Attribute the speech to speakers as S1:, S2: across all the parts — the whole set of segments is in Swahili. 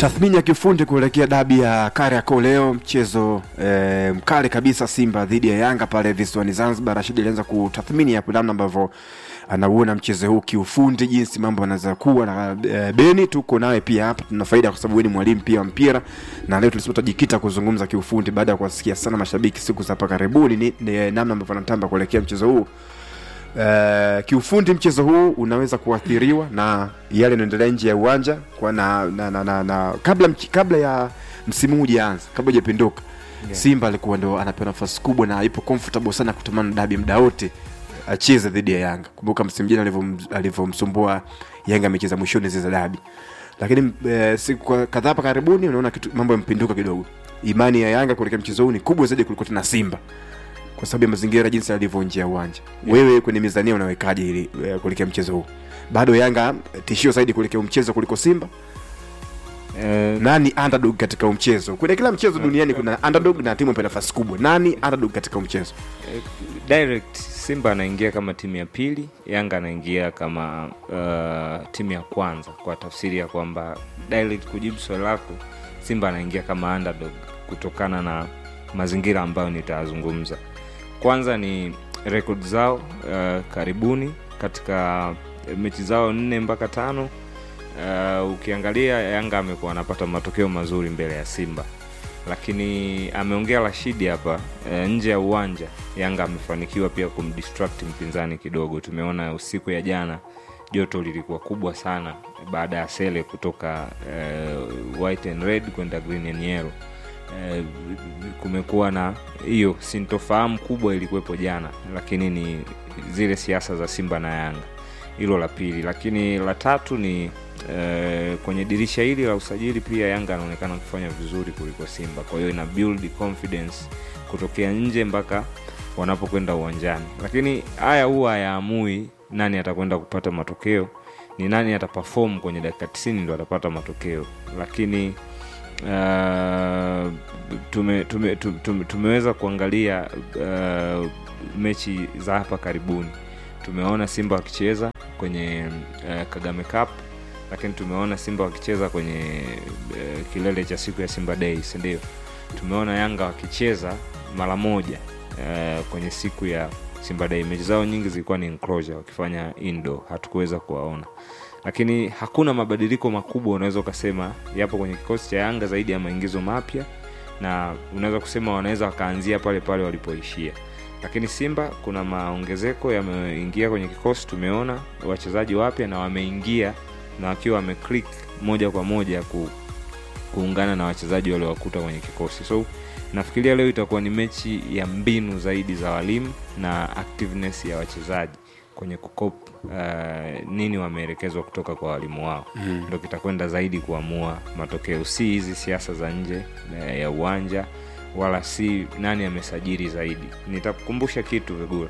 S1: Tathmini ya kiufundi kuelekea dabi ya Kariakoo leo, mchezo e, mkali kabisa, Simba dhidi ya Yanga pale visiwani Zanzibar. Rashid alianza kutathmini hapo namna ambavyo anauona mchezo huu kiufundi, jinsi mambo yanaweza kuwa na e, Beni, tuko nawe pia hapa, tuna faida kwa sababu wewe ni mwalimu pia wa mpira, na leo tulisema tutajikita kuzungumza kiufundi baada ya kuwasikia sana mashabiki siku za hapa karibuni, ni, ni namna ambavyo anatamba kuelekea mchezo huu. Uh, kiufundi mchezo huu unaweza kuathiriwa na yale yanaendelea nje ya uwanja kwa na, na, na, na, na kabla, mch- kabla ya msimu huu hujaanza kabla hujapinduka
S2: Yeah.
S1: Simba alikuwa ndo anapewa nafasi kubwa na ipo comfortable sana kutamana dabi muda wote acheze dhidi ya Yanga. Kumbuka msimu jana alivyom- alivyomsumbua Yanga amecheza mwishoni zile za dabi, lakini eh, siku kwa- kadhaa hapa karibuni unaona kitu mambo yamepinduka kidogo. Imani ya Yanga kuelekea mchezo huu ni kubwa zaidi kuliko tena Simba kwa sababu ya mazingira jinsi alivyo nje ya uwanja. Wewe kwenye mizania unawekaje ili eh, kuelekea mchezo huu? Bado Yanga eh, tishio zaidi kuelekea huu mchezo kuliko Simba?
S2: Eh,
S1: Nani underdog katika huu mchezo? Kwenye kila mchezo duniani kuna underdog na timu imepewa nafasi kubwa. Nani underdog katika huu mchezo?
S2: direct Simba anaingia kama timu ya pili, Yanga anaingia kama uh, timu ya kwanza, kwa tafsiri ya kwamba direct kujibu swali lako, Simba anaingia kama underdog kutokana na mazingira ambayo nitazungumza. Kwanza ni rekodi zao uh, karibuni katika mechi zao nne mpaka tano. Uh, ukiangalia Yanga amekuwa anapata matokeo mazuri mbele ya Simba lakini ameongea Rashidi hapa e, nje ya uwanja Yanga amefanikiwa pia kumdistract mpinzani kidogo. Tumeona usiku ya jana joto lilikuwa kubwa sana baada ya Sele kutoka e, white and red kwenda green and yellow. E, kumekuwa na hiyo sintofahamu kubwa ilikuwepo jana, lakini ni zile siasa za Simba na Yanga. Hilo la pili, lakini la tatu ni eh, kwenye dirisha hili la usajili pia Yanga anaonekana kufanya vizuri kuliko Simba, kwa hiyo ina build confidence kutokea nje mpaka wanapokwenda uwanjani. Lakini haya huwa hayaamui nani atakwenda kupata matokeo, ni nani ataperform kwenye dakika 90 ndo atapata matokeo. Lakini uh, tume, tume, tume, tume, tumeweza kuangalia uh, mechi za hapa karibuni tumeona Simba wakicheza kwenye uh, Kagame Cup, lakini tumeona Simba wakicheza kwenye uh, kilele cha siku ya Simba Day, si ndio? Tumeona Yanga wakicheza mara moja uh, kwenye siku ya Simba Day. Mechi zao nyingi zilikuwa ni enclosure, wakifanya indoor, hatukuweza kuwaona, lakini hakuna mabadiliko makubwa unaweza ukasema yapo kwenye kikosi cha Yanga zaidi ya maingizo mapya, na unaweza kusema wanaweza wakaanzia pale pale walipoishia lakini Simba kuna maongezeko yameingia kwenye kikosi. Tumeona wachezaji wapya na wameingia na wakiwa wameclick moja kwa moja ku, kuungana na wachezaji waliowakuta kwenye kikosi. So nafikiria leo itakuwa ni mechi ya mbinu zaidi za walimu na activeness ya wachezaji kwenye kukop uh, nini wameelekezwa kutoka kwa walimu wao mm. Ndo kitakwenda zaidi kuamua matokeo, si hizi siasa za nje uh, ya uwanja wala si nani amesajili zaidi. Nitakukumbusha kitu Vegura,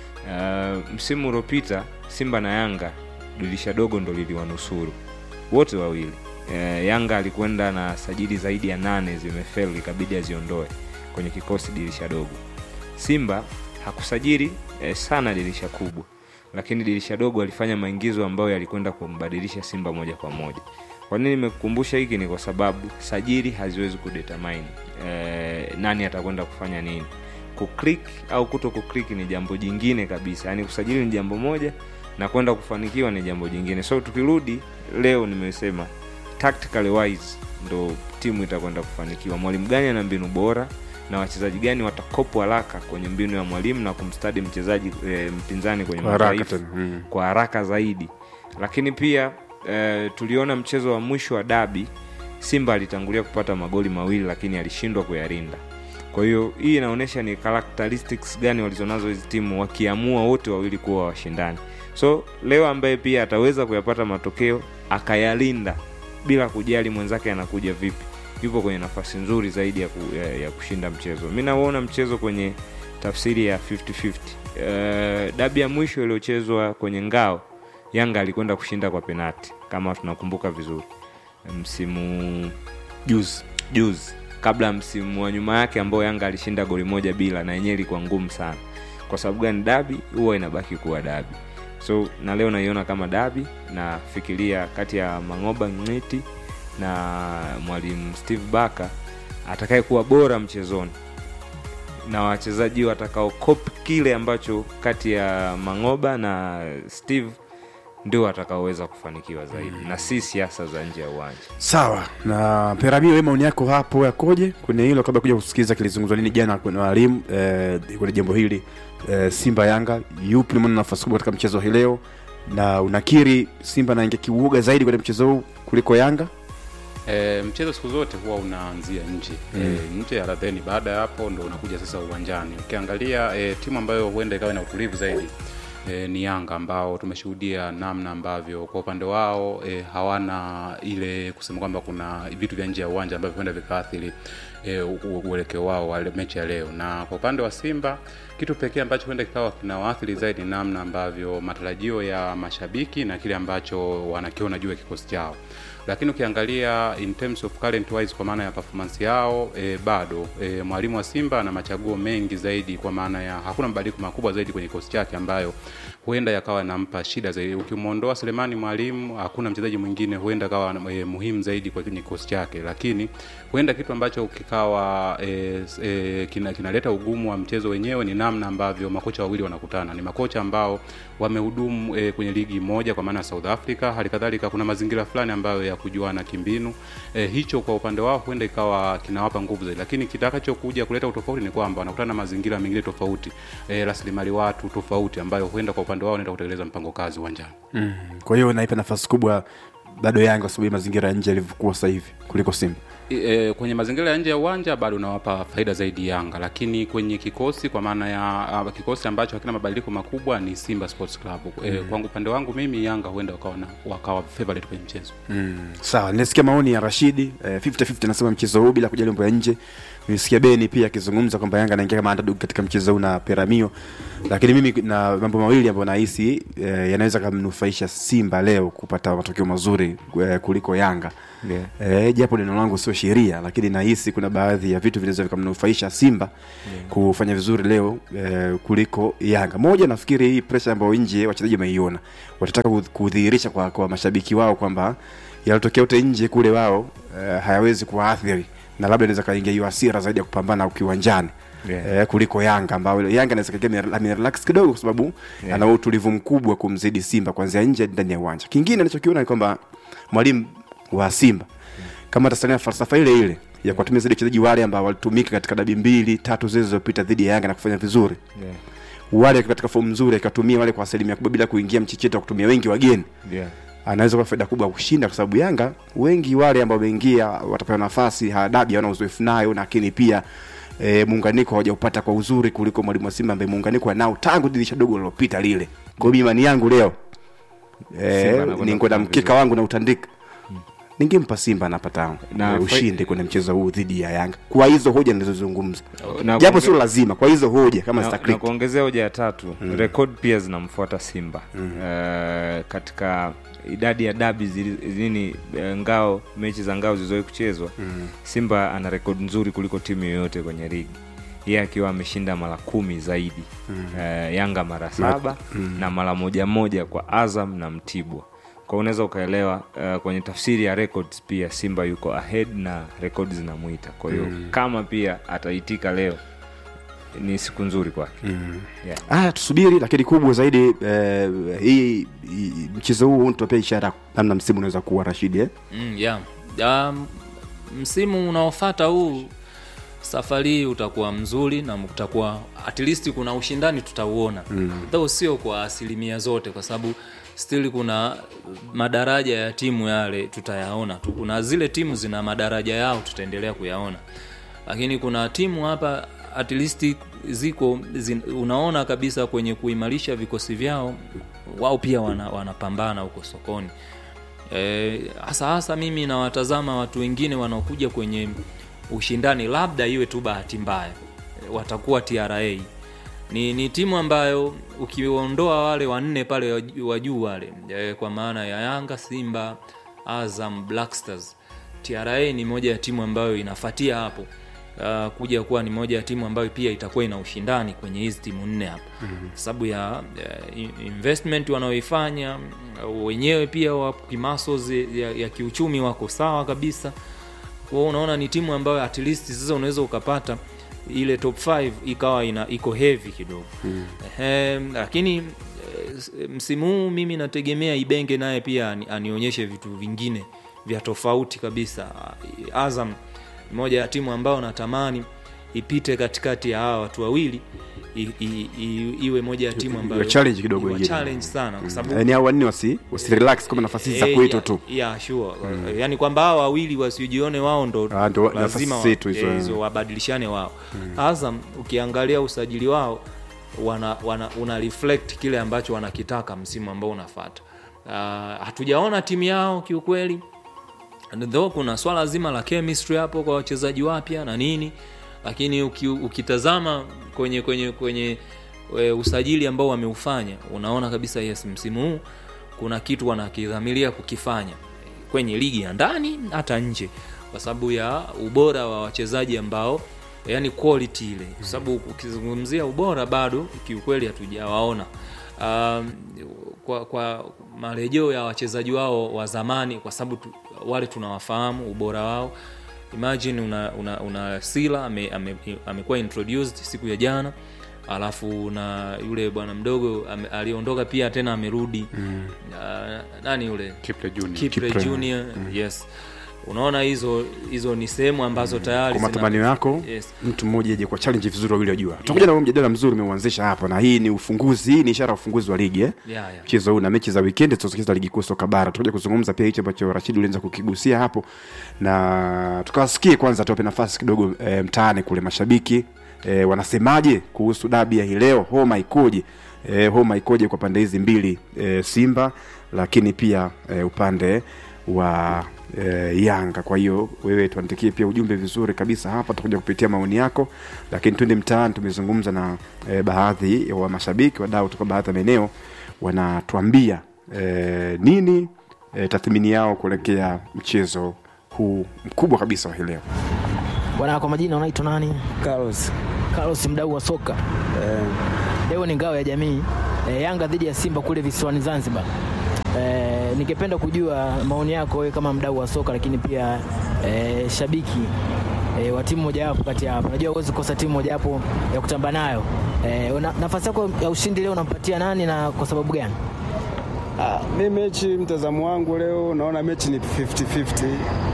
S2: uh, msimu uliopita Simba na Yanga dirisha dogo ndo liliwanusuru wote wawili. Uh, Yanga alikwenda na sajili zaidi ya nane zimefeli, ikabidi aziondoe kwenye kikosi dirisha dogo. Simba hakusajili eh, sana dirisha kubwa, lakini dirisha dogo alifanya maingizo ambayo yalikwenda kumbadilisha Simba moja kwa moja. Kwa nini nimekukumbusha hiki? Ni kwa sababu sajili haziwezi kudetermine eh, nani atakwenda kufanya nini. Kuklik au kuto kuklik ni jambo jingine kabisa, yaani kusajili ni jambo moja na kwenda kufanikiwa ni jambo jingine. So tukirudi leo, nimesema tactically wise ndo timu itakwenda kufanikiwa. Mwalimu gani ana mbinu bora na wachezaji gani watakopo haraka kwenye mbinu ya mwalimu na kumstadi mchezaji e, mpinzani kwenye
S1: Kwa haraka
S2: madhaifu
S1: tena, mm.
S2: kwa haraka zaidi. Lakini pia e, tuliona mchezo wa mwisho wa dabi, Simba alitangulia kupata magoli mawili, lakini alishindwa kuyarinda. Kwa hiyo hii inaonyesha ni characteristics gani walizonazo hizi timu, wakiamua wote wawili kuwa washindani. So leo ambaye pia ataweza kuyapata matokeo akayalinda bila kujali mwenzake anakuja vipi, yupo kwenye nafasi nzuri zaidi ya, ku, ya, ya kushinda mchezo. Mi nauona mchezo kwenye tafsiri ya 50-50. Uh, dabi ya mwisho iliyochezwa kwenye ngao, Yanga alikwenda kushinda kwa penati kama tunakumbuka vizuri, msimu
S1: juzi
S2: juzi kabla ya msimu wa nyuma yake ambao Yanga alishinda goli moja bila, na yenyewe ilikuwa ngumu sana. Kwa sababu gani? Dabi huwa inabaki kuwa dabi. So na leo naiona kama dabi, na fikiria kati ya Mangoba Ng'iti na mwalimu steve baka atakaye kuwa bora mchezoni na wachezaji watakao copy kile ambacho kati ya mangoba na steve ndio watakaoweza kufanikiwa zaidi na si siasa za nje ya uwanja
S1: sawa na peramio we maoni yako hapo yakoje kwenye hilo kabla kuja kusikiliza kilizungumzwa nini jana kwenye walimu eh, kwenye jambo hili eh, simba yanga yupi umeona nafasi kubwa katika mchezo hii leo na unakiri simba naingia kiuoga zaidi kwenye mchezo huu kuliko yanga
S3: E, mchezo siku zote huwa unaanzia nje mm. e, nje ya radheni. Baada ya hapo ndo unakuja sasa uwanjani. Ukiangalia e, timu ambayo huenda ikawa na utulivu zaidi e, ni Yanga ambao tumeshuhudia namna ambavyo kwa upande wao e, hawana ile kusema kwamba kuna vitu vya nje ya uwanja ambavyo huenda vikaathiri e, u- u- uelekeo wao wa mechi ya leo, na kwa upande wa Simba kitu pekee ambacho huenda kikawa kinawaathiri zaidi ni namna ambavyo matarajio ya mashabiki na kile ambacho wanakiona juu ya kikosi chao lakini ukiangalia in terms of current wise kwa maana ya performance yao e, bado e, mwalimu wa Simba ana machaguo mengi zaidi kwa maana ya hakuna mabadiliko makubwa zaidi kwenye kikosi chake ambayo huenda yakawa nampa shida zaidi. Ukimwondoa Selemani mwalimu, hakuna mchezaji mwingine huenda kawa e, muhimu zaidi kwa kwenye kikosi chake, lakini huenda kitu ambacho kikawa e, e, kina, kinaleta ugumu wa mchezo wenyewe ni namna ambavyo makocha wawili wanakutana. Ni makocha ambao wamehudumu e, kwenye ligi moja kwa maana ya South Africa. Hali kadhalika kuna mazingira fulani ambayo ya kujuana kimbinu. E, hicho kwa upande wao huenda ikawa kinawapa nguvu zaidi, lakini kitakachokuja kuleta utofauti ni kwamba wanakutana na mazingira mengine tofauti, e, rasilimali watu tofauti, ambayo huenda kwa upande wao wanaenda kutekeleza mpango kazi uwanjani.
S1: mm. kwa hiyo naipa nafasi kubwa bado yanga kwa sababu ya mazingira ya nje yalivyokuwa sasa hivi kuliko simba
S3: E, kwenye mazingira ya nje ya uwanja bado unawapa faida zaidi Yanga, lakini kwenye kikosi kwa maana ya uh, kikosi ambacho hakina mabadiliko makubwa ni Simba Sports Club. E, kwangu upande wangu mimi Yanga huenda wakawa na wakawa favorite kwenye mchezo.
S1: mm. sawa nilisikia maoni ya rashidi eh, 50-50 anasema mchezo huu bila kujali mambo ya nje nilisikia beni pia akizungumza kwamba yanga anaingia kama underdog katika mchezo huu na peramio lakini mimi na mambo mawili ambayo nahisi eh, yanaweza kamnufaisha simba leo kupata matokeo mazuri eh, kuliko yanga
S2: Yeah.
S1: Eh, japo neno langu sio sheria lakini nahisi kuna baadhi ya vitu vinaweza vikamnufaisha simba yeah. kufanya vizuri leo eh, kuliko yanga moja nafikiri hii presha ambayo nje wachezaji wameiona watataka kudh- kudhihirisha kwa, kwa mashabiki wao kwamba yalotokea yote nje kule wao eh, hayawezi kuwaathiri na labda inaweza kaingia hiyo hasira zaidi ya kupambana ukiwanjani
S2: Yeah.
S1: eh, kuliko yanga ambao yanga anaweza kaingia ame- amerelax kidogo kwa sababu
S2: Yeah.
S1: ana utulivu mkubwa kumzidi simba kuanzia nje hadi ndani ya uwanja kingine anachokiona ni kwamba mwalimu wa simba kama atasalia falsafa ile ile ya kuwatumia zaidi wachezaji wale ambao walitumika katika dabi mbili tatu zile zilizopita dhidi ya yanga na kufanya vizuri
S2: Yeah.
S1: wale katika fomu nzuri akatumia wale kwa asilimia kubwa bila kuingia mchicheto wa kutumia wengi wageni
S2: Yeah.
S1: anaweza kuwa faida kubwa ya kushinda kwa sababu yanga wengi wale ambao wameingia watapewa nafasi hadabi hawana uzoefu nayo lakini pia e, muunganiko hawajaupata kwa uzuri kuliko mwalimu wa simba ambaye muunganiko anao tangu dirisha dogo lilopita lile kwa hiyo imani yangu leo
S2: Simba
S1: e,
S2: anakwenda
S1: ningoda
S2: kufanya
S1: mkeka
S2: vizuri.
S1: wangu na utandika ningempa simba anapata
S2: Na
S1: e,
S2: fa-
S1: ushindi kwenye mchezo huu dhidi ya yanga kwa hizo hoja nilizozungumza
S2: Na
S1: japo
S2: kuonge-
S1: sio lazima kwa hizo hoja kama
S2: na, na
S1: zitaklik
S2: kuongezea hoja ya tatu mm. rekod pia zinamfuata simba mm. uh, katika idadi ya dabi zili- nini eh, ngao mechi za ngao zilizowahi kuchezwa mm. simba ana rekodi nzuri kuliko timu yoyote kwenye ligi yeye akiwa ameshinda mara kumi zaidi mm. uh, yanga mara saba mm. na mara moja moja kwa azam na mtibwa kwa unaweza ukaelewa uh, kwenye tafsiri ya records pia simba yuko ahead na rekodi zinamwita kwa hiyo mm. kama pia ataitika leo ni siku nzuri kwake mm. yeah.
S1: haya tusubiri lakini kubwa zaidi eh, hii hii- mchezo huu tutapia ishara namna msimu unaweza kuwa rashidi eh?
S4: mm, yeah. um, msimu unaofata huu safari hii utakuwa mzuri na utakuwa at least kuna ushindani tutauona mm. though sio kwa asilimia zote kwa sababu still kuna madaraja ya timu yale tutayaona tu kuna zile timu zina madaraja yao tutaendelea kuyaona lakini kuna timu hapa at least ziko zin, unaona kabisa kwenye kuimarisha vikosi vyao wao pia wana, wanapambana huko sokoni Eh, hasa hasa mimi nawatazama watu wengine wanaokuja kwenye ushindani labda iwe tu bahati mbaya eh, watakuwa tra ni, ni timu ambayo ukiondoa wale wanne pale wa juu- wa juu wale eh, kwa maana ya yanga simba azam black stars tra ni moja ya timu ambayo inafatia hapo uh, kuja kuwa ni moja ya timu ambayo pia itakuwa ina ushindani kwenye hizi timu nne hapa mm-hmm. sababu ya uh, investment wanaoifanya uh, wenyewe pia wa kimasos ya, ya kiuchumi wako sawa kabisa kwa hiyo unaona ni timu ambayo at least sasa unaweza ukapata ile top 5 ikawa ina iko heavy kidogo mm. Ehe, lakini eh, msimu huu mimi nategemea ibenge naye pia ani- anionyeshe vitu vingine vya tofauti kabisa azam ni moja ya timu ambayo natamani ipite katikati ya hawa watu wawili i, i, i, iwe moja ya timu ambayo
S1: Iwe challenge kidogo
S4: iwe
S1: wengine.
S4: challenge sana kwa sababu
S1: yani hao wanne wasi wasirelax kama nafasi hizi za
S4: Eh,
S1: kwetu
S4: ya-
S1: tu
S4: ya sure yani kwamba hao wawili wasijione wao ndo
S1: Ah, ndo
S4: lazima
S1: nafasi
S4: wa-
S1: zetu hizo,
S4: eh,
S1: eh.
S4: hizo wabadilishane wao azam ukiangalia usajili wao wana, wana una reflect kile ambacho wanakitaka msimu ambao unafata uh, hatujaona timu yao kiukweli And though kuna swala zima la chemistry hapo kwa wachezaji wapya na nini lakini uki, ukitazama kwenye kwenye kwenye e, usajili ambao wameufanya unaona kabisa yes msimu huu kuna kitu wanakidhamiria kukifanya kwenye ligi ya ndani hata nje kwa sababu ya ubora wa wachezaji ambao yani quality ile kwa sababu ukizungumzia ubora bado kiukweli hatujawaona um, kwa, kwa marejeo ya wachezaji wao wa zamani kwa sababu tu, wale tunawafahamu ubora wao imagine una, una, una sila amekuwa ame, ame amekuwa introduced siku ya jana alafu na yule bwana mdogo ame, aliondoka pia tena amerudi mm. uh, nani yule
S3: Kiple Junior.
S4: Kipre
S1: Kipre.
S4: Junior yes unaona hizo hizo ni sehemu ambazo tayari
S1: kwa
S4: zina-
S1: matamanio yako
S4: yes.
S1: mtu mmoja aje kwa challenge vizuri wawili wajua tutakuja na huo mjadala mzuri umeuanzisha hapa na hii ni ufunguzi hii ni ishara ya ufunguzi wa ligi eh?
S4: Yeah, yeah.
S1: mchezo huu na mechi za weekend tutacheza ligi kuu soka bara tutakuja kuzungumza pia hicho ambacho Rashid ulianza kukigusia hapo na tukawasikie kwanza tuwape nafasi kidogo e, mtaani kule mashabiki e, wanasemaje kuhusu dabi ya hii leo homa ikoje e, homa ikoje kwa pande hizi mbili e, Simba lakini pia e, upande wa e, Yanga. Kwa hiyo wewe tuandikie pia ujumbe vizuri kabisa hapa, tutakuja kupitia maoni yako, lakini twende mtaani. Tumezungumza na e, baadhi ya wa mashabiki wadau kutoka baadhi ya maeneo, wanatuambia e, nini e, tathmini yao kuelekea mchezo huu mkubwa kabisa wa hii leo.
S5: Bwana, kwa majina unaitwa nani?
S6: Carlos.
S5: Carlos, mdau wa soka.
S6: Eh,
S5: Leo ni ngao ya jamii e, Yanga dhidi ya Simba kule visiwani Zanzibar. E, ningependa kujua maoni yako wewe kama mdau wa soka, lakini pia e, shabiki e, wa timu mojawapo kati ya hapa. Najua huwezi kukosa timu mojawapo ya kutamba nayo. E, una, nafasi yako ya ushindi leo unampatia nani na kwa sababu gani?
S6: ah, mi mechi mtazamo wangu leo naona mechi ni 50-50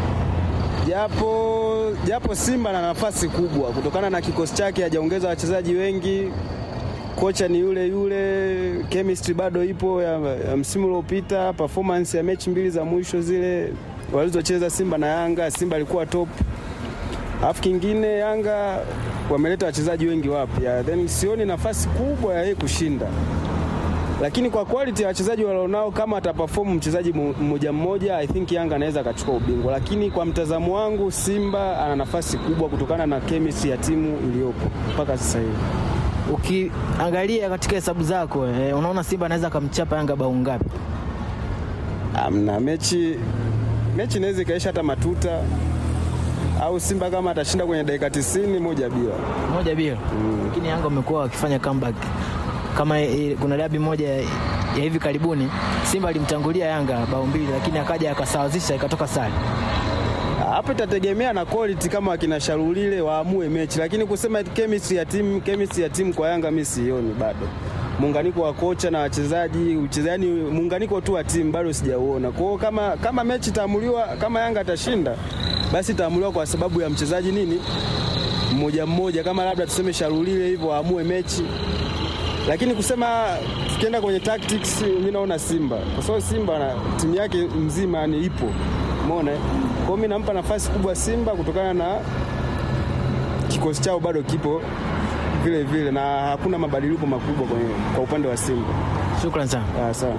S6: japo japo Simba na nafasi kubwa kutokana na kikosi chake, hajaongeza wachezaji wengi, kocha ni yule yule, chemistry bado ipo ya, ya msimu uliopita. Performance ya mechi mbili za mwisho zile walizocheza Simba na Yanga, Simba alikuwa top. Alafu kingine Yanga wameleta wachezaji wengi wapya, then sioni nafasi kubwa ya yeye kushinda lakini kwa quality ya wachezaji walionao, kama ataperform mchezaji mu- mmoja mmoja, I think Yanga anaweza akachukua ubingwa, lakini kwa mtazamo wangu Simba ana nafasi kubwa kutokana na chemistry ya timu iliyopo mpaka sasa hivi.
S5: Ukiangalia katika hesabu zako e, unaona Simba anaweza akamchapa Yanga bao ngapi?
S6: Amna mechi mechi inaweza ikaisha hata matuta au Simba kama atashinda kwenye dakika 90 moja bila.
S5: moja bila lakini Yanga wamekuwa wakifanya comeback kama e, kuna dabi moja ya ya hivi karibuni Simba alimtangulia Yanga bao mbili, lakini akaja akasawazisha ikatoka sare.
S6: Hapo itategemea na quality, kama wakina Sharulile waamue mechi, lakini kusema chemistry ya timu chemistry ya timu kwa Yanga mimi sioni bado. Muunganiko wa kocha na wachezaji, uchezaji muunganiko tu wa timu bado sijauona. Kwa hiyo kama kama mechi itaamuliwa, kama Yanga atashinda, basi itaamuliwa kwa sababu ya mchezaji nini mmoja mmoja, kama labda tuseme Sharulile hivyo aamue mechi lakini kusema tukienda kwenye tactics, mimi naona Simba kwa sababu Simba na timu yake mzima ni ipo, umeona. eh? Kwa hiyo mimi nampa nafasi kubwa Simba kutokana na kikosi chao bado kipo vile vile na hakuna mabadiliko makubwa kwenye, kwa upande wa Simba.
S5: Shukrani sana.
S6: Ah, sawa.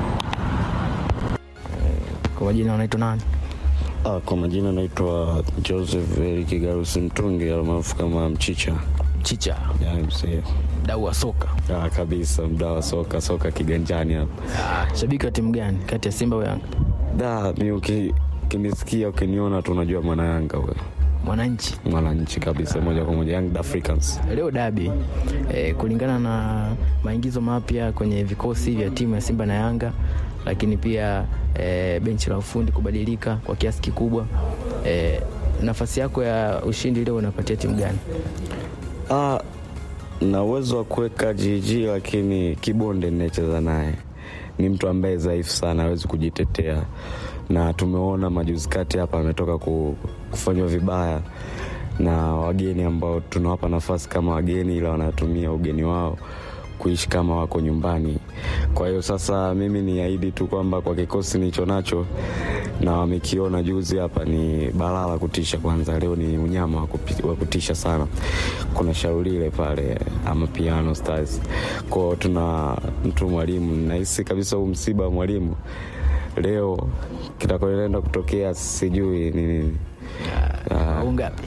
S5: Kwa majina unaitwa nani?
S7: Ah, kwa majina naitwa Joseph Eric Garusi Mtungi almaarufu kama Mchicha.
S5: Chicha,
S7: Ya, msee.
S5: mdau wa soka.
S7: Ah, kabisa mda wa soka soka kiganjani hapa.
S5: Shabiki wa timu gani kati ya Simba au Yanga?
S7: Da, mi uki ukinisikia ukiniona tu unajua mwana Yanga wewe,
S5: Mwananchi
S7: mwananchi kabisa, moja kwa moja Young Africans.
S5: leo dabi e, kulingana na maingizo mapya kwenye vikosi vya timu ya Simba na Yanga, lakini pia e, benchi la ufundi kubadilika kwa kiasi kikubwa e, nafasi yako ya ushindi leo unapatia timu gani?
S7: Ah, na uwezo wa kuweka GG lakini kibonde ninayecheza naye ni mtu ambaye dhaifu sana, hawezi kujitetea, na tumeona majuzi kati hapa ametoka ku- kufanywa vibaya na wageni ambao tunawapa nafasi kama wageni, ila wanatumia ugeni wao kuishi kama wako nyumbani. Kwa hiyo sasa mimi niahidi tu kwamba kwa kikosi nilicho nacho na wamekiona juzi hapa ni balaa la kutisha. Kwanza leo ni unyama wa kupi- wa kutisha sana. Kuna shaulile pale ama piano stars kwao, tuna mtu mwalimu, nahisi kabisa huu msiba wa mwalimu leo kitakachoenda kutokea sijui ni nini.
S5: Au ngapi?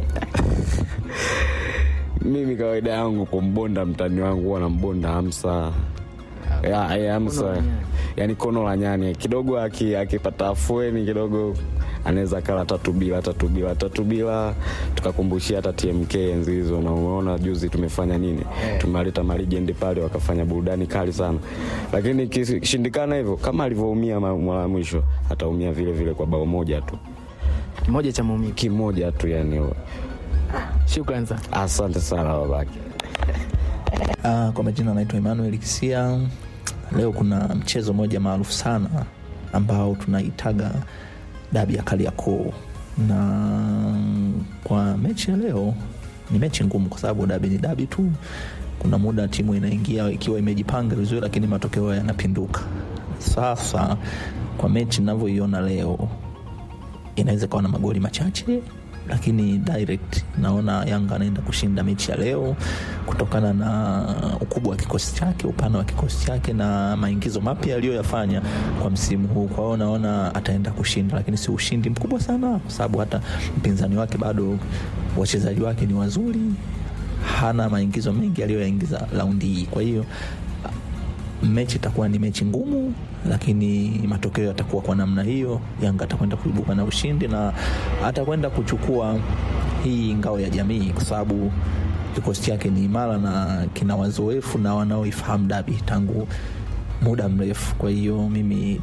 S7: Mimi kawaida yangu kumbonda mtani wangu huwa nambonda Hamsa ya, ya, Hamsa yani kono la nyani kidogo, aki- akipata afueni kidogo anaweza kala tatu bila tatu bila tatu bila, tukakumbushia hata TMK enzi hizo, na umeona juzi tumefanya nini? Tumeleta malijendi pale wakafanya burudani kali sana, lakini ikishindikana hivyo, kama alivyoumia ma- mara ya mwisho, ataumia vile vile kwa bao moja tu,
S5: Kimoja cha maumivu.
S7: kimoja tu yani.
S5: Shukrani sana.
S7: Asante sana babake.
S8: Ah, kwa majina anaitwa Emmanuel Kisia. Leo kuna mchezo mmoja maarufu sana ambao tunaitaga dabi ya Kariakoo, na kwa mechi ya leo ni mechi ngumu, kwa sababu dabi ni dabi tu. Kuna muda timu inaingia ikiwa imejipanga vizuri, lakini matokeo yanapinduka. Sasa kwa mechi ninavyoiona leo inaweza ikawa na magoli machache lakini direct naona Yanga anaenda kushinda mechi ya leo kutokana na ukubwa wa kikosi chake, upana wa kikosi chake na maingizo mapya aliyoyafanya kwa msimu huu. Kwa hiyo naona ataenda kushinda, lakini si ushindi mkubwa sana, kwa sababu hata mpinzani wake bado wachezaji wake ni wazuri, hana maingizo mengi aliyoyaingiza raundi hii. Kwa hiyo mechi itakuwa ni mechi ngumu, lakini matokeo yatakuwa kwa namna hiyo. Yanga atakwenda kuibuka na ushindi na atakwenda kuchukua hii ngao ya jamii, kwa sababu kikosi chake ni imara na kina wazoefu na wanaoifahamu dabi tangu muda mrefu. Kwa hiyo mimi